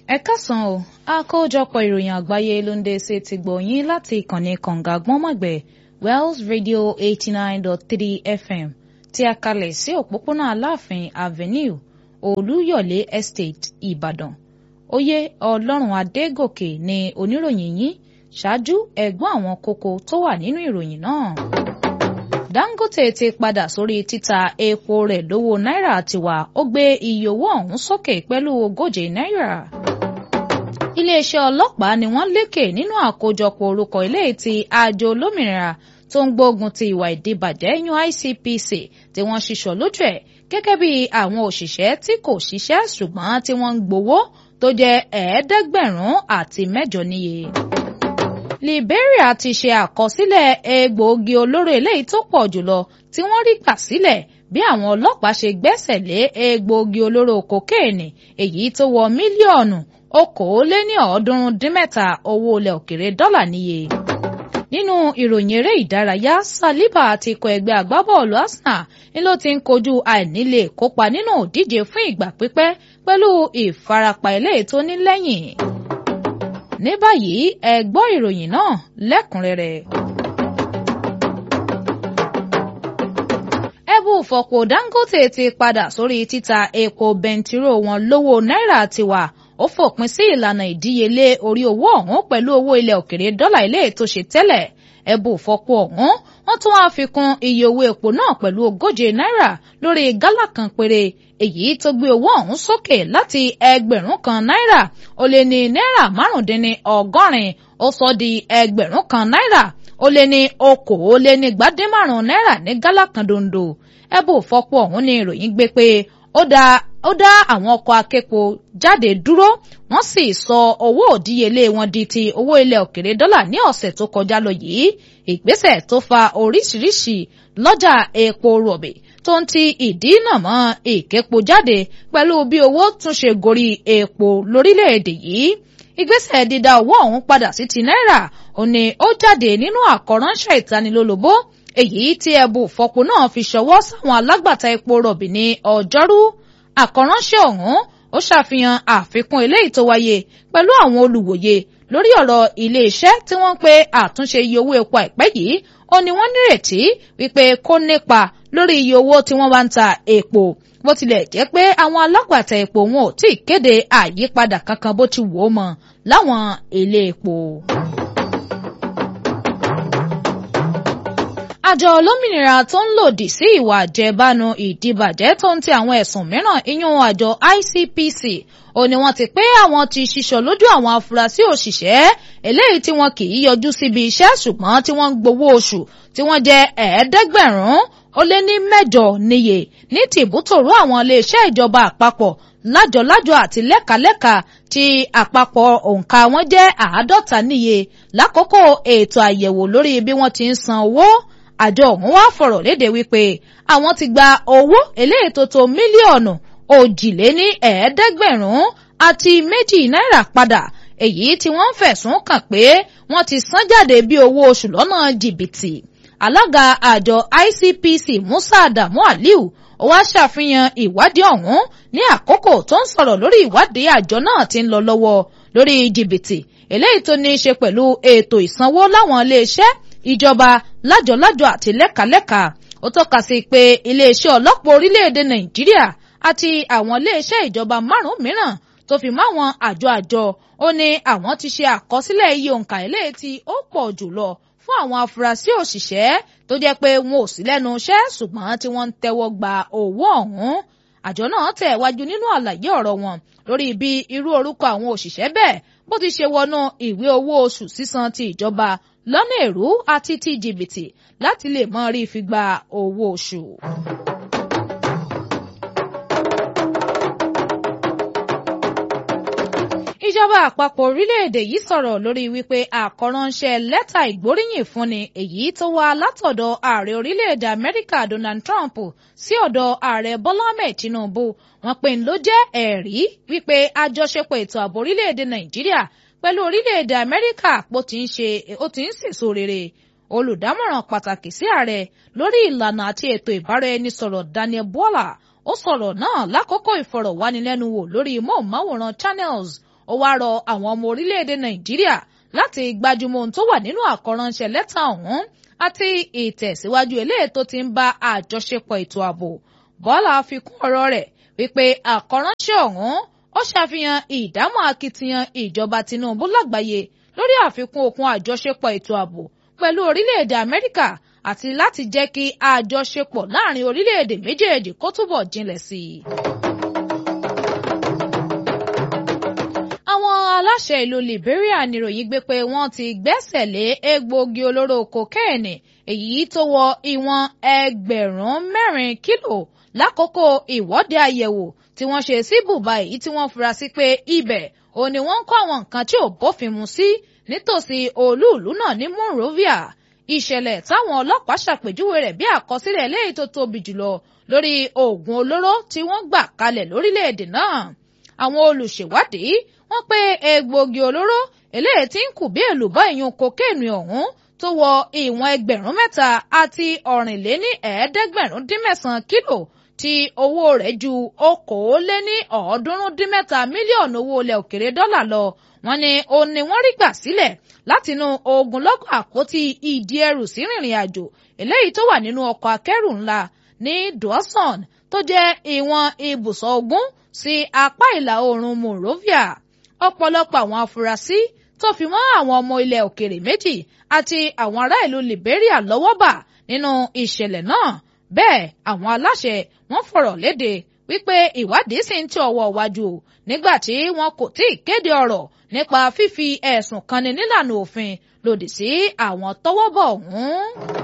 ẹ káàsán o àkójọpọ̀ ìròyìn àgbáyé ló ń dé sí ti gbọ̀yìn láti ìkànnì kànga gbọ́nmọ̀gbẹ̀ wells radio eighty nine dot three fm tí a kalẹ̀ sí òpópónà aláàfin avenue olúyọ̀lé estate ìbàdàn oyè ọlọ́run adégòkè ni oníròyìn yín ṣáájú ẹ̀gbọ́n àwọn kókó tó wà nínú ìròyìn náà. dangote ti padà sórí títa epo rẹ̀ lówó náírà tiwa ó gbé iye owó ọ̀hún sókè pẹ̀lú ogóje náírà iléeṣẹ́ ọlọ́pàá ni wọ́n lékè nínú àkójọpọ̀ orúkọ ilé tí àjọ olómìnira tó ń gbógun ti ìwà ìdíbàjẹ́ yan ICPC tí wọ́n ṣiṣọ́ lójú ẹ̀ gẹ́gẹ́ bí àwọn òṣìṣẹ́ tí kò ṣiṣẹ́ ṣùgbọ́n tí wọ́n ń gbowó tó jẹ́ ẹ̀ẹ́dẹ́gbẹ̀rún àti mẹ́jọ níye. Liberia ti ṣe àkọsílẹ̀ egbòogi olóró eléyìí tó pọ̀ jùlọ tí wọ́n rí gbà sílẹ̀ bí àwọn ọlọ́pàá ṣe gbẹ́sẹ̀ lé egbòogi olóró kokéènì èyí tó wọ mílíọ̀nù okòóléní ọ̀ọ́dúnrún dín mẹ́ta owó ilẹ̀ òkèrè dọ́là níye. nínú ìròyìn eré ìdárayá Saliba ti kọ ẹgbẹ́ agbábọ́ọ̀lù Arsenal ni ló ti ń kojú àìnílè kópa nínú òdíje fún ìgbà pípẹ́ pẹ̀lú ìfarapa eléyìí tó ní lẹ́yìn. ní báyìí ẹ gbọ́ ìròyìn náà lẹ́kùnrẹ́rẹ́. ẹbú fọ̀pọ̀ Dangote ti padà sórí títa epo bẹntiró wọn lówó náírà tiwa ó fòpin sí ìlànà ìdíyelé orí owó ọ̀hún pẹ̀lú owó ilẹ̀ òkèrè dọ́là ilé tó ṣe tẹ́lẹ̀ ẹ̀bù fọ́pọ̀ ọ̀hún wọ́n tún wá fi kún iye owó epo náà pẹ̀lú ogóje náírà lórí gálà kan péré èyí tó gbé owó ọ̀hún sókè láti ẹgbẹ̀rún kan náírà ó lé ní náírà márùndínní ọgọ́rin ó sọ di ẹgbẹ̀rún kan náírà ó lé ní okòólénígbàdínmárùn náírà ní gálà kan dondo ẹ̀bù fọ́pọ̀ ọ̀hún ní ìròyìn gbé pé ó dáa ó dá àwọn ọkọ̀ aképo jáde dúró wọ́n sì sọ owó òdíyelé wọn di ti owó ilẹ̀ òkèrè dọ́là ní ọ̀sẹ̀ tó kọjá lọ yìí ìgbésẹ̀ tó fa oríṣiríṣi lọ́jà epo rọ̀bì tó ń ti ìdínà mọ́ ìképo jáde pẹ̀lú bí owó tún ṣe gorí epo lórílẹ̀‐èdè yìí ìgbésẹ̀ dídá owó ọ̀hún padà sí ti náírà ó ní ó jáde nínú àkọ́ránṣẹ́ ìtanilólobó èyí tí ẹbù fọpo náà fi ṣọwọ́ sáwọn alágbàtà epo rọ̀bì ní ọjọ́rú àkọ́ránṣẹ́ ọ̀hún ó ṣàfihàn àfikún eléyìí tó wáyé pẹ̀lú àwọn olùwòye lórí ọ̀rọ̀ iléeṣẹ́ tí wọ́n ń pe àtúnṣe iye owó epo àìpẹ́ yìí ó ní wọ́n nírètí wípé kó nípa lórí iye owó tí wọ́n bá ń ta epo bó tilẹ̀ jẹ́ pé àwọn alágbàtà epo wọn ò tí ì kéde àyípadà kankan bó ti wò ó mọ́ láwọn ilé epo. àjọ olómìnira tó ń lòdì sí ìwà àjẹbánu ìdìbàjẹ́ tó ń ti àwọn ẹ̀sùn mìíràn ìyún àjọ ICPC ó ní wọ́n ti pé àwọn ti ṣiṣọ́ lójú àwọn afurasí òṣìṣẹ́ eléyìí tí wọn kì í yọjú síbi iṣẹ́ ṣùgbọ́n tí wọ́n ń gbowó oṣù tí wọ́n jẹ́ ẹ̀ẹ́dẹ́gbẹ̀rún ó lé ní mẹ́jọ níye ní tìbútòrò àwọn iléeṣẹ́ ìjọba àpapọ̀ lájọlájọ àti lẹ́kàlẹ́kà tí àpapọ̀ òǹkà wọn jẹ́ àádọ́ta níye lákòókò ètò àyẹ̀wò lórí bí wọ́n ti ń san owó àjọ ọ̀hún wá fọ̀rọ̀ léde wípé àwọn ti gba owó eléyìí tó tó mílíọ̀nù òjìléní ẹ̀ẹ́dẹ́gbẹ̀rún àti méjì náírà padà èyí tí wọ́n ń fẹ̀sùn kàn pé wọ́n ti san jáde bí owó oṣù lọ́nà jìbìtì alága àjọ ICPC Musa Adamu Aliu ó wá ṣàfihàn ìwádìí ọ̀hún ní àkókò tó ń sọ̀rọ̀ lórí ìwádìí àjọ náà tí ń lọ lọ́wọ́ lórí jìbìtì eléyìí tó ní í ṣe pẹ̀lú ètò ìsanwó láwọn iléeṣẹ́ ìjọba lájọlájọ àti lẹ́kàlẹ́kà ó tọ́ka sí pé iléeṣẹ́ ọlọ́pàá orílẹ̀-èdè Nàìjíríà àti àwọn iléeṣẹ́ ìjọba márùn-ún mìíràn tó fi mọ́ àwọn àjọ àjọ ó ní àwọn ti ṣe àkọsílẹ̀ iye òǹkà eléyìí tí ó pọ̀ jùlọ fún àwọn afurasí òṣìṣẹ́ tó jẹ́ pé wọn ò sí lẹ́nu iṣẹ́ ṣùgbọ́n tí wọ́n ń tẹ́wọ́ gba owó ọ̀hún àjọ náà tẹ̀ wájú nínú àlàyé ọ̀rọ̀ wọn lórí bí irú orúkọ àwọn òṣìṣẹ́ bẹ́ẹ̀ bó ti ṣe wọnú ìwé owó oṣù sísan ti ìjọba lọ́nà èrú àti ti jìbìtì láti lè mọ rí fi gba owó oṣù. ìjọba àpapọ̀ orílẹ̀-èdè yìí sọ̀rọ̀ lórí wípé àkọ́ránṣẹ́ lẹ́tà ìgbóríyìn fúnni èyí tó wá látọ̀dọ̀ ààrẹ orílẹ̀-èdè Amẹ́ríkà Donald Trump sí ọ̀dọ̀ ààrẹ Bọ́lá Ahmed Tinubu wọ́n pè ń ló jẹ́ ẹ̀rí wípé àjọṣepọ̀ ètò ààbò orílẹ̀-èdè Nàìjíríà pẹ̀lú orílẹ̀-èdè Amẹ́ríkà pò ti ń ṣe ó ti ń sèso rere olùdámọ̀ràn pàtàkì sí ààrẹ lórí ìlànà àti ètò ìbáraẹnisọ̀rọ̀ Daniel Bwala ó sọ̀rọ̀ náà lákòókò ìfọ̀rọ̀wánilẹ́nuwò lórí móhùnmáwòrán Channels ó wá rọ àwọn ọmọ orílẹ̀-èdè nàìjíríà láti gbájúmọ́ ohun tó wà nínú àkọ́ránṣẹ́ lẹ́tà ọ̀hún àti ìtẹ̀síwájú eléyìí tó ti ń bá àjọṣepọ̀ ètò ààbò bọ́lá fi kún ọ̀rọ̀ rẹ̀ wípé àkọ́ránṣẹ́ ọ̀hún ó ṣàfihàn ìdámọ̀ akitiyan ìjọba tinubu lágbàáyé lórí àfikún okun àjọṣepọ̀ ètò ààbò pẹ̀lú orílẹ̀-èdè amẹ́ríkà àti láti jẹ́ kí àjọṣepọ̀ láàrin orílẹ̀-èdè méjèèjì kó túbọ̀ jinlẹ̀ sí i. àwọn aláṣẹ ìlú Liberia níròyìn gbé pé wọ́n ti gbẹ́sẹ̀ lé egbòogi olóró kokéènì èyí tó wọ ìwọ̀n ẹgbẹ̀rún mẹ́rin kílò lákòókò ìwọ́de àyẹ̀wò tí wọ́n ṣe sí bùbá èyí tí wọ́n fura sí pé ibẹ̀ ò ní wọ́n ń kó àwọn nǹkan tí ò bófin mu sí nítòsí olúùlú náà ní Monrovia ìṣẹ̀lẹ̀ táwọn ọlọ́pàá ṣàpèjúwe rẹ̀ bí àkọsílẹ̀ eléyìí tó tóbi jùlọ lórí oògùn olóró tí wọ́n gbà kalẹ̀ lórílẹ̀‐èdè náà àwọn olùṣèwádìí wọ́n pé egbòogi olóró eléyìí tí ń kù bí èlùbọ́ ìyún kokéènì ọ̀hún tó wọ ìwọ̀n ẹgbẹ̀rún mẹ́ta àti ọ̀rìnléní ẹ̀ẹ́dẹ́gbẹ̀rún dín mẹ́sàn-án kílò tí owó rẹ̀ ju okòóléní ọ̀ọ́dúnrún dín mẹ́ta mílíọ̀nù owó ilẹ̀ òkèrè dọ́là lọ wọ́n ní ó ní wọ́n rí gbà sílẹ̀ látinú ogunlọ́gọ̀ àpótí ìdí ẹrù sí rìnrìn àjò eléyìí tó wà nínú ọkọ̀ akẹ́rù ńlá ní Dawson tó jẹ́ ìwọ̀n ibùsọ̀ ogún sí apá ìlà oòrùn Monrovia ọ̀pọ̀lọpọ̀ àwọn afurasí tó fi mọ́ àwọn ọmọ ilẹ̀ òkèrè méjì àti àwọn ará ìlú Liberia lọ́wọ́ bà nínú ìṣẹ̀lẹ̀ náà bẹ́ẹ̀ àwọn aláṣẹ wọ́n fọ̀rọ̀ léde wípé ìwádìí sì ń tẹ ọwọ́ wájú nígbà tí wọn kò tí ì kéde ọ̀rọ̀ nípa fífi ẹ̀sùn kanni nílànà òfin lòdì sí àwọn tọ́wọ́ bọ̀ ọ̀hún.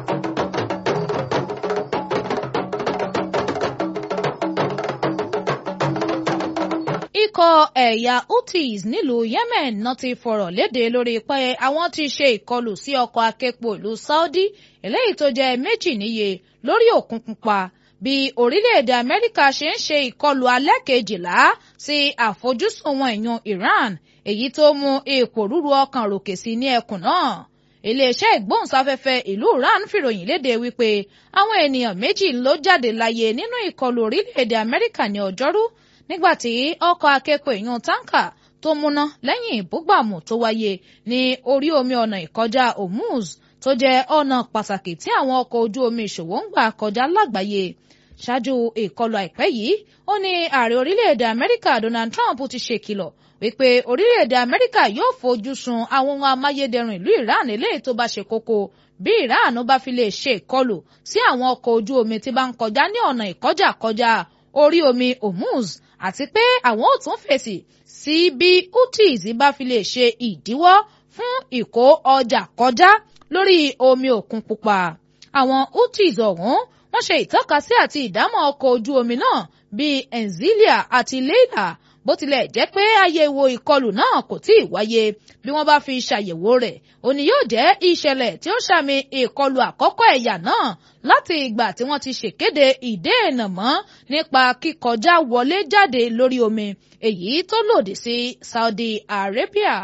ikọ̀ ẹ̀yà Houthis nílùú Yemen náà ti fọ̀rọ̀ léde lórí pé àwọn ti ṣe ìkọlù sí ọkọ̀ akẹ́pọ̀ ìlú Saudi eléyìí tó jẹ́ méjì níye lórí Òkun Pupa bí orílẹ̀-èdè Amẹ́ríkà ṣe ń ṣe ìkọlù alẹ́ kejìlá sí àfojúsùn wọn ìyún Iran èyí tó mú ipò rúru ọkàn ròkè sí ní ẹkùn náà iléeṣẹ́ ìgbóhùnsáfẹ́fẹ́ ìlú Iran fìròyìn léde wípé àwọn ènìyàn méjì ló jáde láyé nínú ìkọlù orílẹ̀-èdè Amẹ́ríkà ní ọjọ́rú nígbàtí ọkọ̀ akẹ́kọ̀ọ́ èèyàn táǹkà tó múná lẹ́yìn ìbúgbàmù tó wáyé ní orí omi ọ̀nà ìkọjá Hormuz tó jẹ́ ọ̀nà pàtàkì tí àwọn ọkọ̀ ojú omi ìṣòwò ń gbà kọjá lágbàáyé ṣáájú ìkọlù àìpẹ́ yìí ó ní ààrẹ orílẹ̀-èdè Amẹ́ríkà Donald Trump ti ṣèkìlọ̀ wípé orílẹ̀-èdè Amẹ́ríkà yóò fojú sun àwọn ohun amáyédẹrùn ìlú Iran eléyìí tó bá ṣe kókó bí Iran bá fi lè ṣe ìkọlù sí àwọn ọkọ̀ ojú omi tí bá ń kọjá ní ọ̀nà ìkọjá kọjá orí omi Hormuz àti pé àwọn ò tún fèsì sí bí Houthis bá fi lè ṣe ìdíwọ́ fún ìkó ọjà kọjá lórí omi òkun pupa àwọn Houthis ọ̀hún wọ́n ṣe ìtọ́kasí àti ìdámọ̀ ọkọ̀ ojú omi náà bíi Enzilia àti Leila bó tilẹ̀ jẹ́ pé àyẹ̀wò ìkọlù náà kò tí ì wáyé bí wọ́n bá fi ṣàyẹ̀wò rẹ̀ òní yóò jẹ́ ìṣẹ̀lẹ̀ tí ó ṣàmì ìkọlù àkọ́kọ́ ẹ̀yà náà láti ìgbà tí wọ́n ti ṣèkéde ìdéènà mọ́ nípa kíkọjá wọlé jáde lórí omi èyí tó lòdì sí Saudi Arabia.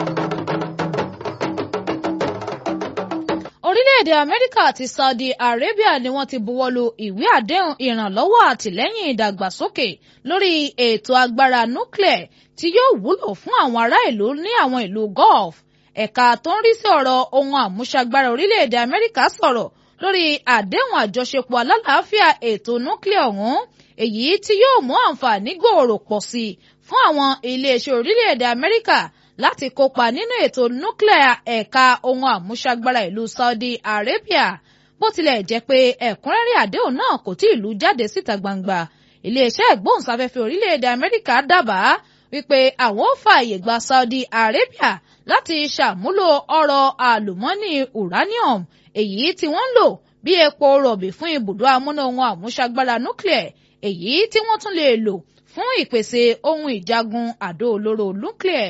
orílẹ̀-èdè amẹ́ríkà àti saudi arabia ni wọ́n ti buwọ́lu ìwé àdéhùn ìrànlọ́wọ́ àtìlẹ́yìn ìdàgbàsókè lórí ètò agbára nuclear tí yóò wúlò fún àwọn ará ìlú ní àwọn ìlú gulf ẹ̀ka tó ń rí sí ọ̀rọ̀ ohun àmúṣagbára orílẹ̀-èdè amẹ́ríkà sọ̀rọ̀ lórí àdéhùn àjọṣepọ̀ alálàáfíà ètò nuclear ọ̀hún èyí tí yóò mú àǹfààní gbòòrò pọ̀ sí i fún àwọn iléeṣẹ́ orílẹ̀-èdè amẹ́ríkà láti kópa nínú ètò núclear ẹ̀ka ohun àmúṣagbára ìlú Saudi Arabia bó tilẹ̀ jẹ́ pé ẹ̀kúnrẹ́rẹ́ àdéhùn náà kò tí ì lú jáde síta gbangba iléeṣẹ́ ìgbóhùnsáfẹ́fẹ́ orílẹ̀-èdè Amẹ́ríkà dábàá wípé àwọn ò fààyè gba Saudi Arabia láti ṣàmúlò ọrọ̀ àlùmọ́nì uranium èyí tí wọ́n ń lò bí epo rọ̀bì fún ibùdó amúná ohun àmúṣagbára nuclear èyí tí wọ́n tún lè lò fún ìpèsè ohun ìjagun àdó olóró nuclear.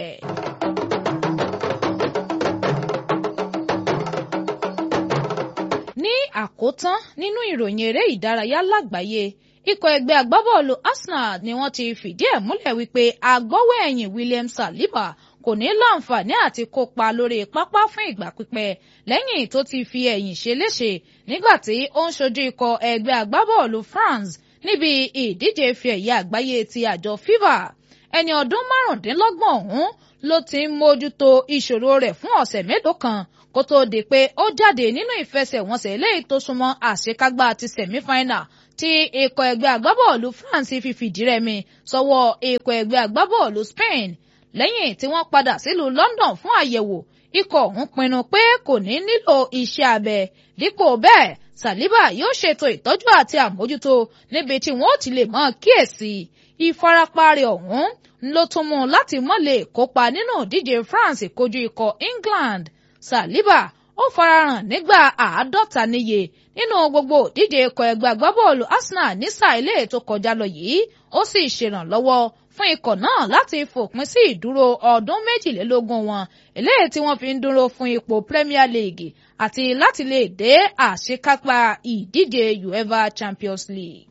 ní àkótán nínú ìròyìn eré ìdárayá lágbàáyé ikọ̀ ẹgbẹ́ agbábọ́ọ̀lù Arsenal ni wọ́n ti fìdí ẹ̀ múlẹ̀ wípé agbọ́wọ́ ẹ̀yìn William Saliba kò ní láǹfààní àti kópa lórí pápá fún ìgbà pípẹ́ lẹ́yìn tó ti fi ẹ̀yìn ṣe léṣe nígbà tí ó ń ṣojú ikọ̀ ẹgbẹ́ agbábọ́ọ̀lù France níbi ìdíje ife ẹ̀yẹ àgbáyé ti àjọ FIFA ẹni ọdún márùndínlọ́gbọ̀n ọ̀hún ló ti ń mójútó ìṣòro rẹ̀ fún ọ̀sẹ̀ mélòó kan kó tó di pé ó jáde nínú ìfẹsẹ̀wọnsẹ̀ eléyìí tó súnmọ́ àṣekágbá ti sẹ̀mífáínà tí ikọ̀ ẹgbẹ́ agbábọ́ọ̀lù France fi fìdí rẹmi sọ́wọ́ ikọ̀ ẹgbẹ́ agbábọ́ọ̀lù Spain lẹ́yìn tí wọ́n padà sílùú London fún àyẹ̀wò ikọ̀ ọ̀hún pinnu pé kò ní nílò iṣẹ́ abẹ dípò bẹ́ẹ̀ Saliba yóò ṣètò ìtọ́jú àti àmójútó níbi tí wọ́n ti lè mọ́ kíyèsí ìfarapa rẹ̀ ọ̀hún ló tún mú láti mọ́ lè kópa nínú ìdíje France kojú ikọ̀ England Saliba ó farahàn nígbà àádọ́ta níye nínú gbogbo ìdíje ikọ̀ ẹgbẹ́ agbábọ́ọ̀lù Arsenal ní sáà ilé tó kọjá lọ yìí ó sì ṣèrànlọ́wọ́ fún ikọ̀ náà láti fòpin sí ìdúró ọdún méjìlélógún wọn eléyìí tí wọ́n fi ń dúró fún ipò Premier League àti láti lè dé àṣekápá ìdíje UEFA Champions League.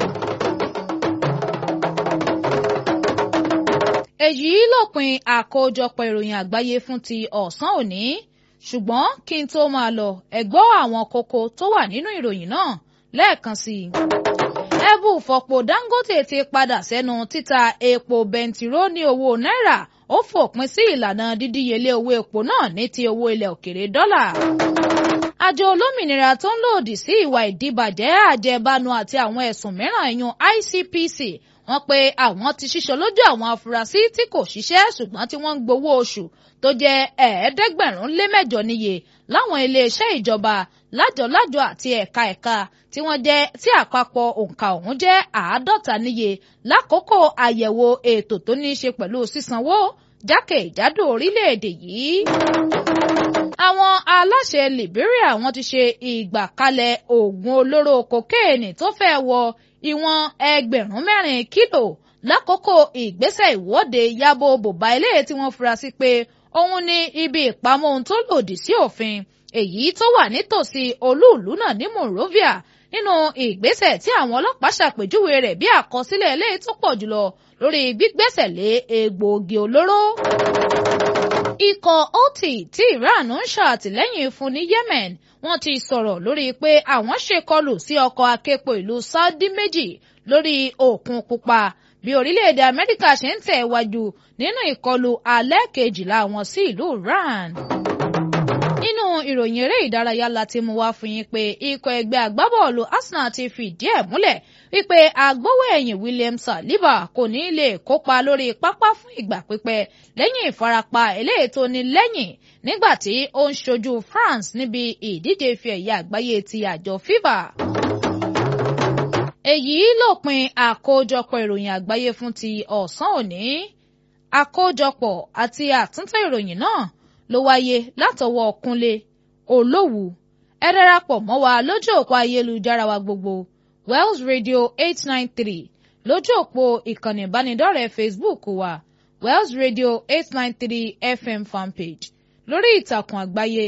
èyí lópin àkójọpọ̀ ìròyìn àgbáyé fún ti ọ̀sán òní ṣùgbọ́n kí n tó máa lọ ẹ gbọ́ àwọn kókó tó wà nínú ìròyìn náà lẹ́ẹ̀kan sí i. ẹ̀bù fọ̀pọ̀ Dangote ti padà sẹ́nu títa epo bẹntiró ní owó náírà ó fòpin sí ìlànà dídíyelé owó epo náà ní ti owó ilẹ̀ òkèrè dọ́là. àjọ olómìnira tó ń lòdì sí ìwà ìdíbàjẹ́ àjẹbánu àti àwọn ẹ̀sùn mìíràn ẹ̀yún ICPC wọ́n pe àwọn ti ṣíṣọ lójú àwọn afurasí tí kò ṣiṣẹ́ ṣùgbọ́n tí wọ́n ń gbowó oṣù tó jẹ́ ẹ̀ẹ́dẹ́gbẹ̀rún lé mẹ́jọ níye láwọn iléeṣẹ́ ìjọba lájọlájọ àti ẹ̀ka ẹ̀ka tí wọ́n jẹ́ tí àpapọ̀ òǹkà ọ̀hún jẹ́ àádọ́ta níye lákòókò àyẹ̀wò ètò tó ní í ṣe pẹ̀lú sísanwó jákèjádò orílẹ̀-èdè yìí. àwọn aláṣẹ Liberia wọ́n ti ṣe ìgbàkalẹ̀ oògùn olóró kokéènì tó fẹ́ wọ ìwọ̀n ẹgbẹ̀rún mẹ́rin kílò lákòókò ìgbésẹ̀ ìwọ́de yabo bòbá eléyìí tí wọ́n fura sí pé òun ní ibi ìpamọ́ ohun tó lòdì sí òfin èyí tó wà nítòsí olúùlú náà ní Monrovia nínú ìgbésẹ̀ tí àwọn ọlọ́pàá ṣàpèjúwe rẹ̀ bí àkọsílẹ̀ eléyìí tó pọ̀ jùlọ lórí gbígbẹ́sẹ̀ lé egbòogi olóró. ikọ̀ Houthi tí Iran ń ṣàtìlẹ́yìn fún ní Yemen wọ́n ti sọ̀rọ̀ lórí pé àwọn ṣèkọlù sí ọkọ̀ aképo ìlú Saudi méjì lórí òkun pupa bí orílẹ̀-èdè Amẹ́ríkà ṣe ń tẹ̀ wájú nínú ìkọlù alẹ́ kejìlá wọn sí ìlú Iran. nínú ìròyìn eré ìdárayá láti mú wá fún yín pé ikọ̀ ẹgbẹ́ agbábọ́ọ̀lù Arsenal ti fìdí ẹ̀ múlẹ̀ wípé agbówó ẹ̀yìn William Saliba kò ní lè kópa lórí pápá fún ìgbà pípẹ́ lẹ́yìn ìfarapa eléyìí tó ní lẹ́yìn nígbà tí ó ń ṣojú France níbi ìdíje ife ẹ̀yẹ àgbáyé ti àjọ FIFA èyí lópin àkójọpọ̀ ìròyìn àgbáyé fún ti ọ̀sán òní àkójọpọ̀ àti àtúntò ìròyìn náà ló wáyé látọwọ́ Kúnlé Olówù ẹ darapọ̀ mọ́ wa lójú òpó ayélujára wa gbogbo Wells Radio eight nine three lójú òpó ìkànnì ìbánidọ́rẹ̀ẹ́ Facebook wa Wells Radio eight nine three FM fanpage lórí ìtàkùn àgbáyé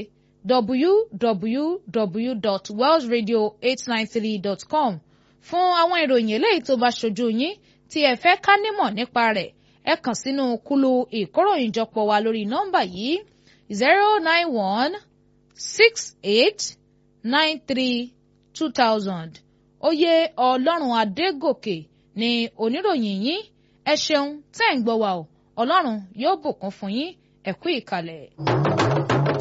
www.wellsradio893.com fún àwọn ìròyìn eléyìí tó bá ṣojú yín tí ẹ fẹ́ ká nímọ̀ nípa rẹ̀ ẹ kàn sínú kúlù ìkóròyìnjọpọ̀ wa lórí nọ́mbà yìí zero nine one six eight nine three two thousand oyè ọlọ́run adégòkè ni oníròyìn yín ẹ ṣeun tẹ́ ń gbọ́ wa o ọlọ́run yóò bùkún fún yín ẹ kú ìkàlẹ̀.